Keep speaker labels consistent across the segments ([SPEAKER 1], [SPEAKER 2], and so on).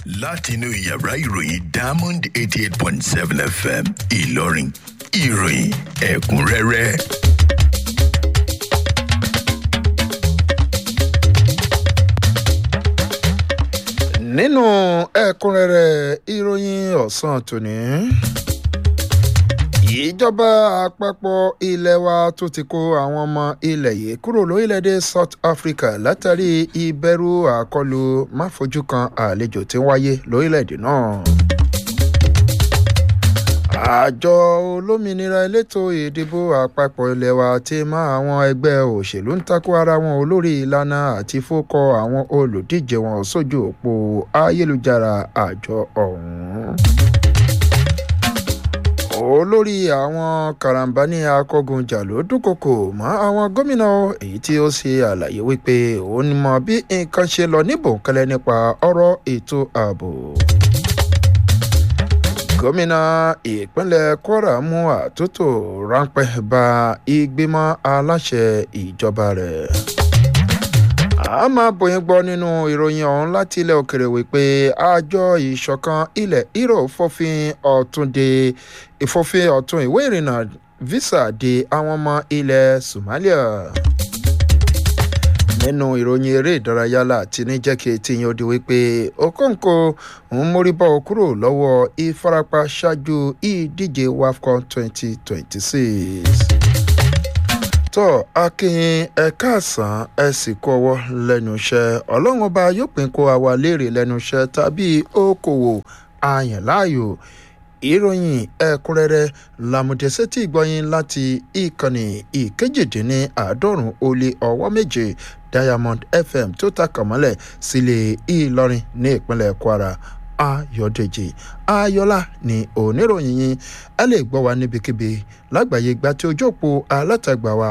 [SPEAKER 1] látinú yàrá ìròyìn diamond eighty eight point seven fm ìlọrin ìròyìn ẹ̀kúnrẹ́rẹ́.
[SPEAKER 2] nínú ẹ̀kúnrẹ́rẹ́ ìròyìn ọ̀sán tòní ìjọba àpapọ̀ ilé wa tó ti kó àwọn ọmọ ilẹ̀ yìí kúrò lórílẹ̀‐èdè south africa látàrí ìbẹ̀rù àkọlù máfojú kan àlejò tí ń wáyé lórílẹ̀‐èdè náà. àjọ olómìnira elétò ìdìbò àpapọ̀ ilé wa ti mọ àwọn ẹgbẹ́ òṣèlú ń takò ara wọn olórí ìlànà àti fókọ àwọn olùdíje wọn sójú òpó ayélujára àjọ ọ̀hún olórí àwọn karambani akọgunjà ló dúnkokò mọ àwọn gómìnà èyí tí ó ṣe àlàyé wípé òun mọ bí nǹkan ṣe lọ ní bòńkẹlẹ nípa ọrọ ètò ààbò gómìnà ìpínlẹ̀ kwara mú àtúntò ráńpẹ́ bá ìgbìmọ̀ aláṣẹ ìjọba rẹ̀ a máa bòyìn gbọ́ nínú ìròyìn ọ̀hún láti ilẹ̀ òkèrè wípé àjọ ìṣọ̀kan ilẹ̀ europe fòfin ọ̀tún de ìfòfin ọ̀tún ìwé ìrìnnà visa de àwọn ọmọ ilẹ̀ somalia nínú ìròyìn eré ìdárayá láti ní jẹ́ kí etí yín ó di wípé okonkwo ń mórí bọ́ kúrò lọ́wọ́ ìfarapa ṣáájú ìdíje wafcon twenty twenty six tọ́ akínyìn ẹ̀ka àsán ẹ̀ sì kó ọwọ́ lẹ́nu iṣẹ́ ọlọ́run ọba yóò pín kó àwa léèrè lẹ́nu iṣẹ́ tàbí okòwò àyàn láàyò ìròyìn ẹ̀kúnrẹ́rẹ́ làmùdẹ́sẹ́ tí gbọ́yìn láti ìkànnì ìkejìdínláàádọ́rùn ó lé ọwọ́ méje diamond fm tó takàn mọ́lẹ̀ sílé ìlọrin ní ìpínlẹ̀ kwara ayọ̀dèjì ayọ̀lá ní oníròyìn yín ẹ lè gbọ́ wa níbikíbi lágbàáyé gba tí ojú òpó alátagbà wa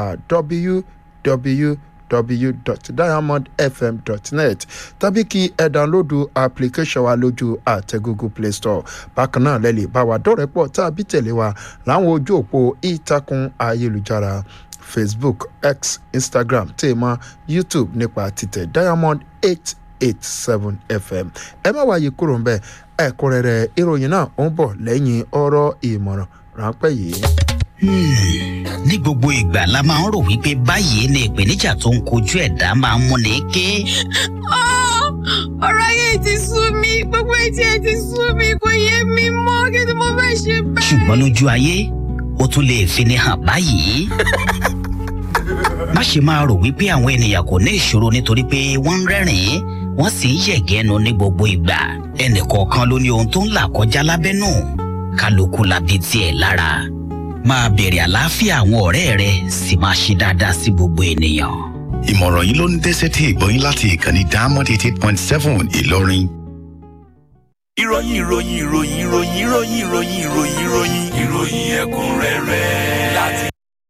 [SPEAKER 2] www.diamondfm.net tàbí kí ẹ dánlódù application wa lójú àtẹ google play store bákan náà lẹ́ lè bá wa dọ́rẹ̀pọ̀ tàbí tẹ̀lé wa láwọn ojú òpó ìtàkùn ayélujára facebook x instagram tèèmọ youtube nípa títẹ̀ diamond eight eight seven fm ẹ má wáyé kúrò ń bẹ ẹ̀kúnrẹ́rẹ́ ìròyìn náà ó ń bọ̀ lẹ́yìn ọ̀rọ̀ ìmọ̀ràn ráńpẹ́ yìí.
[SPEAKER 3] ní gbogbo ìgbà la máa ń rò wípé báyìí ni ìpèníjà tó ń kojú ẹ̀dá máa ń múni ké.
[SPEAKER 4] ọ̀rọ̀ ayé ti sú mi gbogbo etí ẹ ti sú mi kò yé mi mọ́ kí ni mo fẹ́ ṣe bẹ́ẹ̀.
[SPEAKER 3] ṣùgbọ́n lójú ayé ó tún lè fini hàn báyìí má ṣe máa rò wípé àwọn ènìyàn kò ní ìṣòro nítorí pé wọ́n ń rẹ́rìn-ín wọ́n sì ń yẹ̀gẹ́nu ní gbogbo ìgbà ẹnìkọ̀ọ̀kan ló ní ohun tó ń là kọjá lábẹ́nú kálukú labi tiẹ̀ lára máa bèrè àlàáfíà àwọn ọ̀rẹ́ rẹ sì máa ṣe dáadáa sí gbogbo ènìyàn.
[SPEAKER 1] ìmọ̀ràn yìí ló ń dẹ́sẹ̀ tí ìgbọ́yìn láti ìkànnì diamond eighty eight point seven ìlọrin.
[SPEAKER 5] ìròyìn ìròyìn ìròyìn ìròyìn ìròyìn ìròyìn ìròyìn ìròyìn ìròyìn ẹ̀kúnrẹ́rẹ́ láti.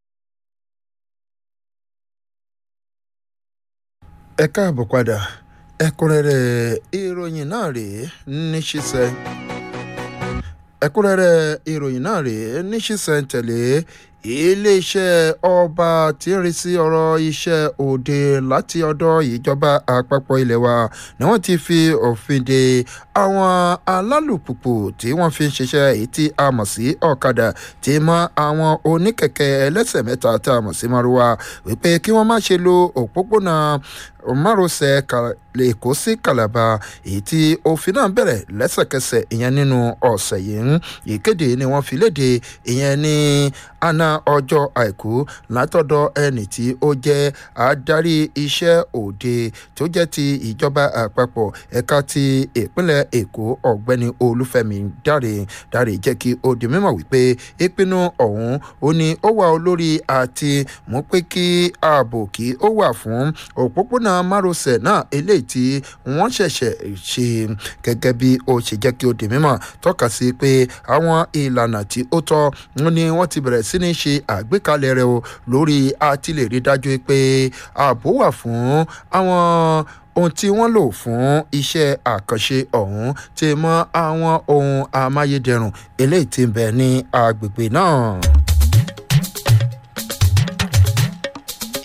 [SPEAKER 2] ẹ káàbọ̀ padà ẹ̀kúnrẹ́rẹ́ ìròyìn náà rèé ní ṣíṣẹ́ ẹ̀kúnrẹ́rẹ́ ìròyìn náà rèé ní ṣíṣẹ́ tẹ̀lé iléeṣẹ́ ọba tí ń rí sí ọ̀rọ̀ iṣẹ́ òde láti ọ̀dọ̀ ìjọba àpapọ̀ ilẹ̀ wa ni wọ́n ti fi òfin de àwọn alálùpùpù tí wọ́n fi ń ṣiṣẹ́ èyí tí a mọ̀ sí ọ̀kadà tí mọ́ àwọn oníkẹ̀kẹ́ ẹlẹ́sẹ̀ mẹ́ta tá a mọ̀ sí maruwa wípé kí wọ́n má ṣe lo òpópónà márosẹ̀ èkó sí kàlàbà èyí tí òfin náà bẹ̀rẹ̀ lẹ́sẹ̀kẹsẹ̀ ìyẹn nínú ọ̀sẹ̀ yìí ìkéde ni wọ́n fi léde ìyẹn ní àná ọjọ́ àìkú látọ̀dọ̀ ẹnì tí ó jẹ́ adarí iṣẹ́ òde tó jẹ́ ti ìjọba àpapọ̀ ẹ̀ka ti ìpínlẹ̀ èkó ọ̀gbẹ́ni olúfẹ́mi dáre dáre jẹ́ kí ó di mímọ̀ wípé ìpinnu ọ̀hún ó ní ó wà olórí àti mú pé kí ààbò kí ó wà fún òpópónà márosẹ̀ náà eléyìí tí wọ́n ṣẹ̀ṣẹ̀ ṣe gẹ́gẹ́ bí ó ṣe jẹ́ kí ó di mímọ̀ tọ́ka sí pé àwọn ìlànà tí ó tọ́ ni wọ́n ti bẹ̀rẹ̀ sí ní ṣe àgbékalẹ̀ rẹ̀ o lórí àti lè rí dájú pé ààbò wà fún àwọn ohun tí wọ́n lò fún iṣẹ́ àkànṣe ọ̀hún ti mọ àwọn ohun amáyédẹrùn eléyìí ti ń bẹ ní agbègbè náà.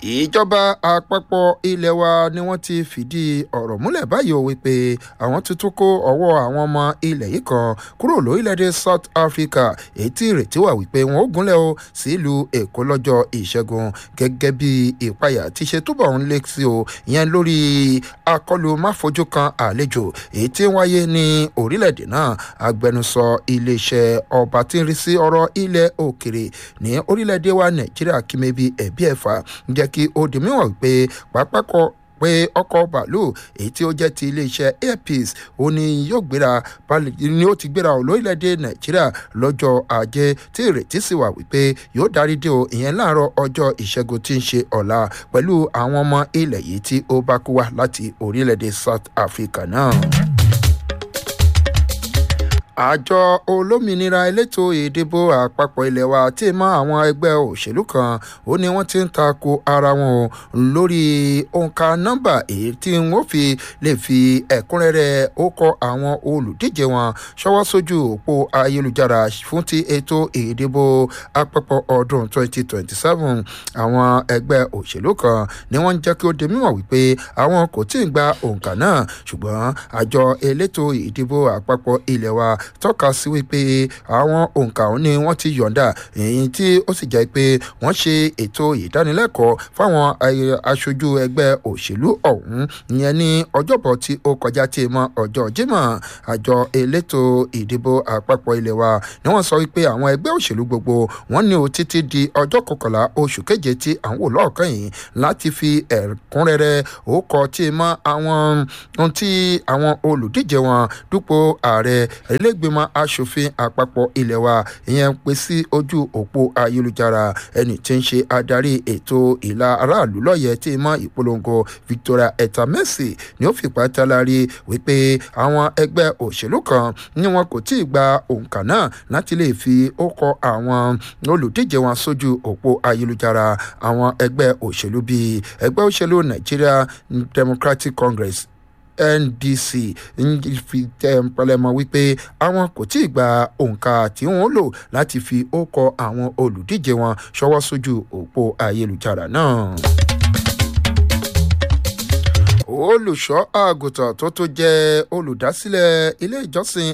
[SPEAKER 2] ìjọba àpapọ̀ ilé wa ni wọ́n ti fìdí ọ̀rọ̀ múlẹ̀ báyìí o wípé àwọn tuntun kó ọwọ́ àwọn ọmọ ilẹ̀ yìí kan kúrò lórílẹ̀‐èdè south africa èyí tí ìrètí wà wípé wọn ó gúnlẹ̀ o sílùú èkó lọ́jọ́ ìṣẹ́gun gẹ́gẹ́ bí ìpayà ti ṣe túbọ̀ ń lé sí o ìyẹn lórí akọlù máfojú kan àlejò èyí tí ń wáyé ní orílẹ̀‐èdè náà agbẹnusọ iléeṣẹ́ ọba tí ń rí sí ọ̀rọ̀ ilẹ̀ òkèrè ní orílẹ̀‐èdè wa nàìjíríà kìmẹ́bí ẹ̀bí ẹ̀fà jẹ́ kí ó di mímọ̀ pé pápákọ̀ pé ọkọ̀ bàálù èyí tí ó jẹ́ ti iléeṣẹ́ airpeace ó ní yóò gbéra ni ó ti gbéra lórílẹ̀‐èdè nàìjíríà lọ́jọ́ ajé tí ìrètí sì wà wípé yóò darí dé o ìyẹn láàárọ̀ ọjọ́ ìṣẹ́gun tí ń ṣe ọ̀la pẹ̀lú àwọn ọmọ ilẹ̀ yìí tí ó bá kú wá láti orílẹ̀‐èdè south africa náà àjọ olómìnira elétò ìdìbò àpapọ̀ ilé wa tí mọ àwọn ẹgbẹ́ òṣèlú kan ó ní wọ́n ti ń ta ko ara wọn lórí òǹkà nọ́mbà èyí tí wọ́n fi lè fi ẹ̀kúnrẹ́rẹ́ ó kọ àwọn olùdíje wọn ṣọwọ́ sójú òpó ayélujára fún ti ètò ìdìbò àpapọ̀ ọdún 2027 àwọn ẹgbẹ́ òṣèlú kan ni wọ́n ń jẹ́ kí ó di mímọ̀ wípé àwọn kò tí ì gba òǹkà náà ṣùgbọ́n àjọ elétò ìdìbò àpapọ̀ ilé wa tọ́ka sí wípé àwọn òǹkà òun ni wọ́n ti yọ̀ǹda èyí tí ó sì jẹ́ pé wọ́n ṣe ètò ìdánilẹ́kọ̀ọ́ fáwọn aṣojú ẹgbẹ́ òṣèlú ọ̀hún ìyẹn ní ọjọ́bọ̀ tí ó kọjá tí mọ ọjọ́ jimoh àjọ elétò ìdìbò àpapọ̀ ilẹ̀ wa ni wọ́n sọ wípé àwọn ẹgbẹ́ òṣèlú gbogbo wọ́n ní o títí di ọjọ́ kọkànlá oṣù keje tí à ń wò lọ́ọ̀kan yìí láti fi ẹ̀kúnrẹ́rẹ́ òkọ tí mọ àwọn ohun tí àwọn olùdíje wọn dúpọ̀ ààrẹ ilégbèmọ̀ asòfin àpapọ̀ ilé wa ìyẹn pé sí ojú òpó ayélujára ẹni tí ń ṣe adarí ètò ìlà aráàlú lọ́yẹ̀ tí mọ́ ìpolongo victoria etamesi ni ó fipá talari wípé àwọn ẹgbẹ́ òṣèlú kan ni wọn kò tí ì gba òǹkà náà láti lè fi ó kọ àwọn olùdíje wọn sójú òpó ayélujára àwọn ẹgbẹ́ òṣèlú bíi ẹgbẹ́ òṣèlú nigeria democratic congress ndc ń fi pẹlẹmọ wípé àwọn kò tí ì gba òǹkà tí wọn lò láti fi ó kọ àwọn olùdíje wọn ṣọwọ́ sójú òpó ayélujára náà olùṣọ́ àgùntàn tó tó jẹ́ olùdásílẹ̀ ilé ìjọsìn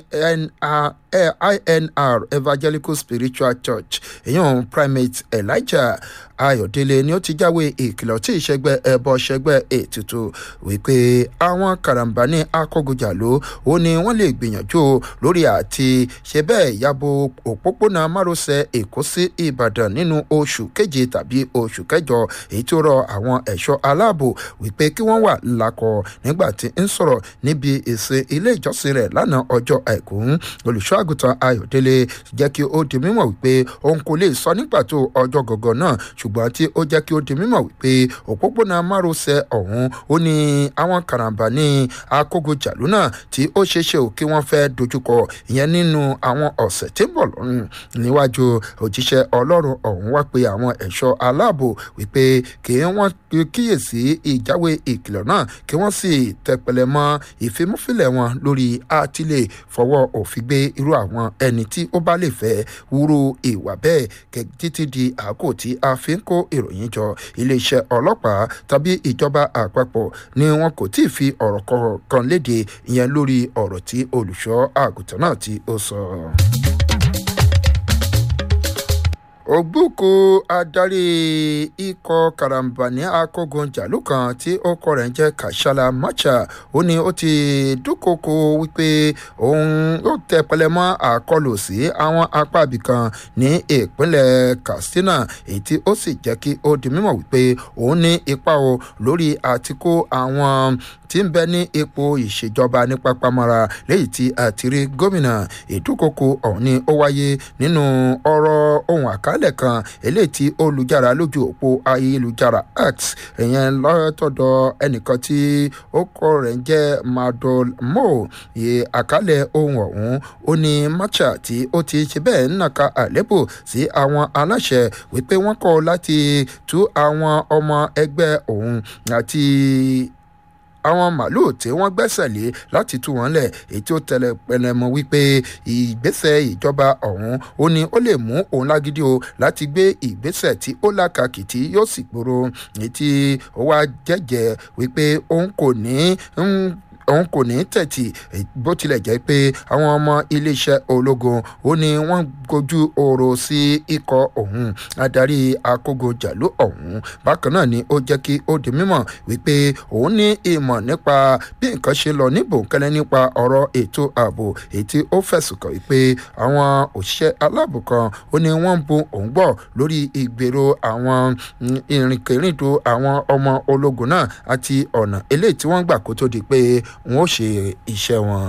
[SPEAKER 2] inr evangelical spiritual church èyàn primate elijah ayọ̀délé ni ó ti jáwé ìkìlọ̀ tí ìṣẹ́gbẹ́ ẹbọ ṣẹgbẹ́ ètùtù wípé àwọn karambani akọ́gùjàló ó ní wọ́n lè gbìyànjú lórí àti ṣe bẹ́ẹ̀ yabo òpópónà márosẹ̀ èkó sí ìbàdàn nínú oṣù keje tàbí oṣù kẹjọ èyí tó rọ àwọn ẹ̀ṣọ́ aláàbò wípé kí wọ́n wà lakọ nígbà tí ń sọ̀rọ̀ níbi ìsìn ilé ìjọsìn rẹ̀ lánàá ọjọ́ àìkú olùṣọ́ àgùntàn ayọ̀délé jẹ́ kí ó di mímọ̀ wípé òun kò lè sọ ní pàtó ọjọ́ gọ̀gọ̀ náà ṣùgbọ́n tí ó jẹ́ kí ó di mímọ̀ wípé òpópónà márosẹ̀ ọ̀hún ó ní àwọn karambà ní akógojàlú náà tí ó ṣeéṣe ò kí wọ́n fẹ́ dojúkọ ìyẹn nínú àwọn ọ̀sẹ̀ tí ń bọ̀ lọ́rùn níwájú òjíṣẹ́ ọlọ́run ọ̀hún wá pé àwọn ẹ̀ṣọ́ aláàbò wípé kí wọ́n kíyèsí ìjáwé ìkìlọ̀ náà kí wọ́n sì tẹpẹlẹ mọ́ ìfimúfilẹ̀ wọn lórí àtìlẹ̀ fọwọ́ òfin gbé irú àwọn ẹni tí ó bá lè fẹ́ wúrú ìwà bẹ́ẹ̀ títí di àkókò tí a fi ń kó ìròyìn jọ iléeṣẹ́ ọlọ́pàá tàbí ìjọba àpapọ̀ ni wọn kò tí ì fi ọ̀rọ̀ kan léde ìyẹn lórí ọ̀rọ̀ tí olùṣọ́ àgùntàn náà tí ó sọ. ògbóko adarí ikọ̀ karambani akógunjàlú kan tí ọkọ rẹ̀ ń jẹ́ kashala macha ó ní ó ti dúnkokò wípé òun yóò tẹ pẹlẹmọ àkọlù sí àwọn apá ibìkan ní ìpínlẹ̀ katsina èyí tí ó sì jẹ́ kí ó di mímọ̀ wípé òun ní ipa o lórí àtikó àwọn tí ń bẹ ní ipò ìṣèjọba ní pápámọ́ra léyìí tí àtìrí gómìnà ìdúnkokò ọ̀hún ni ó wáyé nínú ọ̀rọ̀ ohun àkálẹ̀ kan eléyìí tí olùjára lójú òpó ayélujára x ìyẹn lọ́tọ̀dọ̀ ẹnìkan tí ó kọ́ rẹ̀ ń jẹ́ madol mo iye àkálẹ̀ ohun ọ̀hún ó ní matcha tí ó ti ṣe bẹ́ẹ̀ ń nàka àlébù sí àwọn aláṣẹ wípé wọ́n kọ́ láti tú àwọn ọmọ ẹgbẹ́ òun àti àwọn màálùú tí wọ́n gbẹ́sẹ̀ lé láti tú wọn lẹ̀ èyí tí ó tẹ̀lé pẹlẹmọ wípé ìgbésẹ̀ ìjọba ọ̀hún ó ní ó lè mú òun lágídí o láti gbé ìgbésẹ̀ tí ó lákàkì tí yóò sì gbòòrò èyí tí ó wá jẹ́jẹ́ wípé òun kò ní ń òun kò ní tẹ̀tì bó tilẹ̀ jẹ́ pé àwọn ọmọ iléeṣẹ́ ológun ó ní wọ́n gojú ọ̀rọ̀ sí ikọ̀ ọ̀hún adarí akógojàlú ọ̀hún bákan náà ni ó jẹ́ kí ó di mímọ̀ wípé òun ní ìmọ̀ nípa bí nǹkan ṣe lọ ní bòńkẹ́lẹ́ nípa ọ̀rọ̀ ètò ààbò èyí tí ó fẹ̀sùn kàn wípé àwọn òṣìṣẹ́ aláàbò kan ó ní wọ́n ń bu òun gbọ́ lórí ìgbèrò àwọn ìrìnkèrindò àwọn ọmọ ológun náà àti ọ̀nà eléyìí tí wọ́n gbà kó tó di pé wọn ó ṣe iṣẹ́ wọn.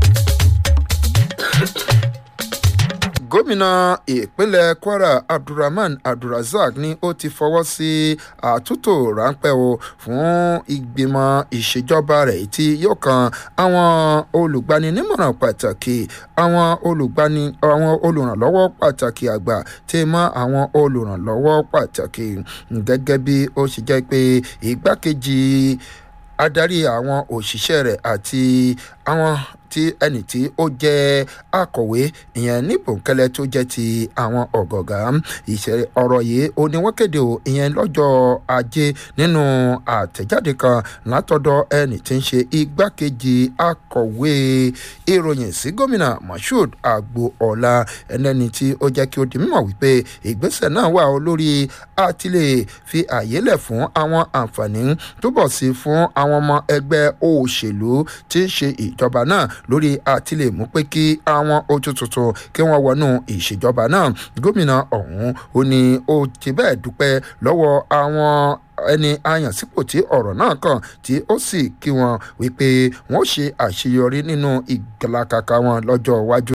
[SPEAKER 2] gómìnà ìpínlẹ̀ kwara abdulrahman abdulrasaq ni ó ti fọwọ́ sí àtúntò ráńpẹ́ o fún ìgbìmọ̀ ìṣèjọba rẹ̀ tí yóò kan àwọn olùgbaninímọ̀ràn pàtàkì àwọn olùgbani àwọn olùrànlọ́wọ́ pàtàkì àgbà tí mọ́ àwọn olùrànlọ́wọ́ pàtàkì gẹ́gẹ́ bí ó ṣe jẹ́ pé ìgbákejì adarí àwọn òṣìṣẹ́ rẹ̀ àti àwọn tí ẹnì tí ó jẹ́ akọ̀wé ìyẹn ní bòńkẹ́lẹ́ tó jẹ́ ti àwọn ọ̀gọ̀gá ìṣẹ̀lẹ̀ ọ̀rọ̀ yìí ó ní wọ́n kéde o ìyẹn lọ́jọ́ ajé nínú àtẹ̀jáde kan látọ̀dọ̀ ẹnì tí ń ṣe igbákejì akọ̀wé ìròyìn sí gómìnà moshood agboola ẹnẹni tí ó jẹ́ kí ó di mímọ̀ wípé ìgbésẹ̀ náà wà ó lórí àtìlẹ̀ fi àyè lẹ̀ fún àwọn àǹfààní túbọ̀ sí fún àwọn ọmọ ẹgbẹ́ òṣèlú tí ń ṣe ìjọba náà lórí àtìlẹ̀ mú pé kí àwọn ojú tuntun kí wọ́n wọnú ìṣèjọba náà gómìnà ọ̀hún ó ní ó ti bẹ́ẹ̀ dúpẹ́ lọ́wọ́ àwọn ẹni àyànsípò tí ọ̀rọ̀ náà kàn tí ó sì kí wọn wípé wọ́n ṣe àṣeyọrí nínú ìgbàlàkàkà wọn lọ́jọ́ iwájú.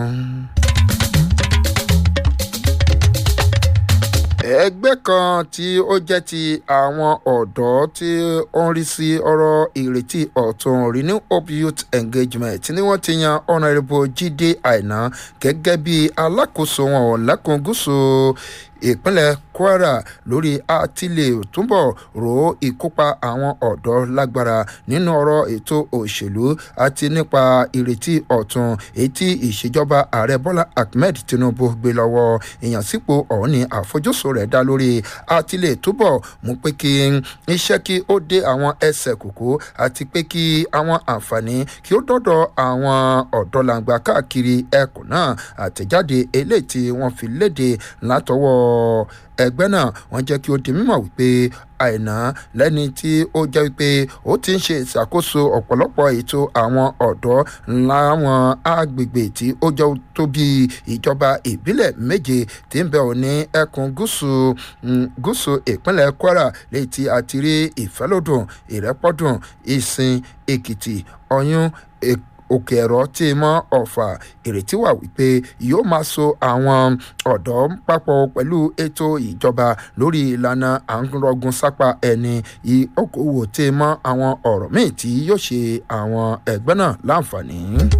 [SPEAKER 2] ẹgbẹ́ kan tí ó jẹ́ ti àwọn ọ̀dọ́ tí ó ń rí sí ọ̀rọ̀ ìrètí ọ̀tún renew hope youth engagement ni wọ́n ti yan honourable jíde àìná gẹ́gẹ́ bí alákòóso wọn lẹ́kùn gúúsù ìpínlẹ̀ kwara lórí àtìlẹ̀ túbọ̀ ro ìkópa àwọn ọ̀dọ́ lágbára nínú ọ̀rọ̀ ètò òṣèlú àti nípa ìrètí ọ̀tún etí ìṣèjọba ààrẹ bọ́lá ahmed tinubu gbé lọ́wọ́ ìyànsípò ọ̀hún ni àfojúsùn rẹ̀ dá lórí àtìlẹ̀ túbọ̀ mú pé kí iṣẹ́ kí ó dé àwọn ẹsẹ̀ kòkó àti pé kí àwọn àǹfààní kí ó dọ́dọ̀ àwọn ọ̀dọ́ làǹgbà káàkiri ẹkùn náà àtẹ̀jáde eléyìí tí wọ́n fi léde látọwọ́ ẹgbẹ́ náà wọ́n jẹ́ kí ó di mímọ̀ wípé àìná lẹ́ni tí ó jẹ́ wípé ó ti ń ṣe ìṣàkóso ọ̀pọ̀lọpọ̀ ètò àwọn ọ̀dọ́ láwọn agbègbè tí ó jẹ́ tó bí ìjọba ìbílẹ̀ méje tí ń bẹ ò ní ẹkùn gúúsù gúúsù ìpínlẹ̀ kwara léyìí tí a ti rí ìfẹ́lódùn ìrẹ́pọ̀dùn ìsìn èkìtì ọyún èkó òkè ẹ̀rọ tí mọ́ ọ̀fà ìrètí wà wípé yóò máa so àwọn ọ̀dọ́ papọ̀ pẹ̀lú ètò ìjọba lórí ìlànà à ń rọgùn sápá ẹni okòwò tí mọ́ àwọn ọ̀rọ̀ míì tí yóò ṣe àwọn ẹgbẹ́ náà láǹfààní.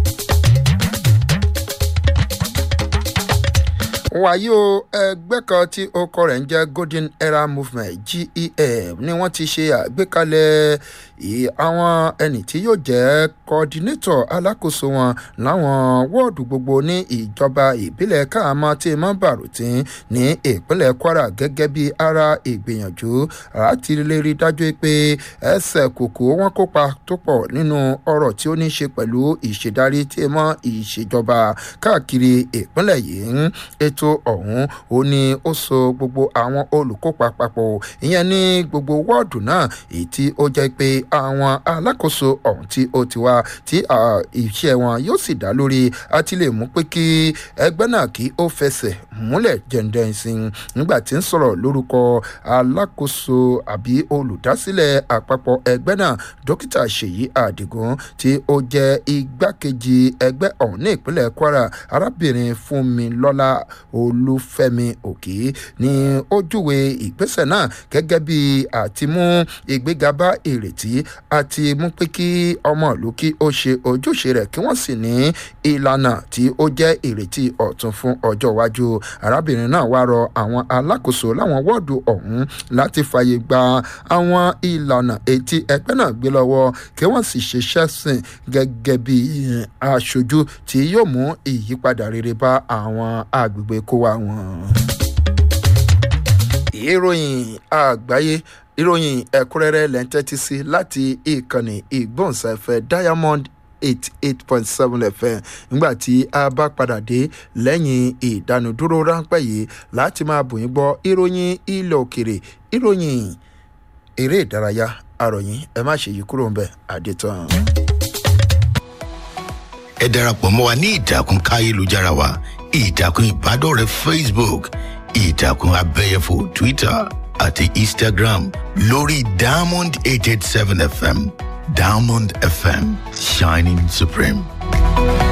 [SPEAKER 2] wàyí o ẹgbẹ́ kan tí orúkọ rẹ̀ ń jẹ́ golden era movement gef ni wọ́n ti ṣe àgbékalẹ̀ àwọn ẹni tí yóò jẹ́ coordinator alákòóso wọn láwọn wọ́ọ̀dù gbogbo ní ìjọba ìbílẹ̀ káàmọ́ tí mọ́ bàrùtín ní ìpínlẹ̀ kwara gẹ́gẹ́ bí ara ìgbìyànjú láti lè rí dájú pé ẹsẹ̀ kòkó wọn kópa tó pọ̀ nínú ọ̀rọ̀ tí ó ní ṣe pẹ̀lú ìṣèdarí tí mọ́ ìṣèjọba káàkiri ìpínlẹ̀ yìí ètò ètò ọ̀hún ó ní ó so gbogbo àwọn olùkópa papọ̀ ìyẹn ní gbogbo wọ́ọ̀dù náà èyí tí ó jẹ́ pé àwọn alákòóso ọ̀hún tí ó ti wá tí iṣẹ́ wọn yóò sì dá lórí àti lè mú pé kí ẹgbẹ́ náà kí ó fẹsẹ̀ múlẹ̀ jẹ̀ǹdẹ̀ǹsìn nígbà tí ń sọ̀rọ̀ lórúkọ alákòóso àbí olùdásílẹ̀ àpapọ̀ ẹgbẹ́ náà dókítà ṣèyí àdìgún tí ó jẹ́ igbákejì ẹgbẹ́ ọ̀hún ní ìpínlẹ̀ kwara arábìnrin fúnmi lọ́lá olúfẹ́mi òkè ní ojúwe ìgbésẹ̀ náà gẹ́gẹ́ bí àtimú ìgbéga bá ìrètí àti mú pé kí ọmọ ìlú kí ó ṣe ojúṣe rẹ̀ kí wọ́n sì ní ìlànà tí ó jẹ́ ìrètí ọ̀tun fún ọjọ́ iwájú arábìnrin náà wá rọ àwọn alákòóso láwọn wọ́ọ̀dù ọ̀hún láti fààyè gba àwọn ìlànà etí ẹgbẹ́ náà gbé lọ́wọ́ kí wọ́n sì ṣiṣẹ́ sìn gẹ́gẹ́ bí aṣojú tí yóò mú ìyípadà rere bá àwọn agbègbè kó wa wọn. ìròyìn àgbáyé ìròyìn ẹ̀kúnrẹ́rẹ́ lẹ́ńtẹ́tí sí láti ìkànnì ìgbóhùnsáfẹ́ diamond eight eight point seven fm nígbà tí a bá padà dé lẹ́yìn ìdánudúró ráńpẹ́ yìí láti máa bòyìn gbọ́ ìròyìn ilẹ̀ òkèrè ìròyìn eré ìdárayá àròyìn ẹ má ṣe yí kúrò ńbẹ àdètàn.
[SPEAKER 1] ẹ darapọ̀ mọ́ wa ní ìtàkùn káyélujára wa ìtàkùn ìbádọ́rẹ̀ẹ́ facebook ìtàkùn abẹ́yẹfò twitter àti instagram lórí diamond eight eight seven fm diamond fm shining supreme.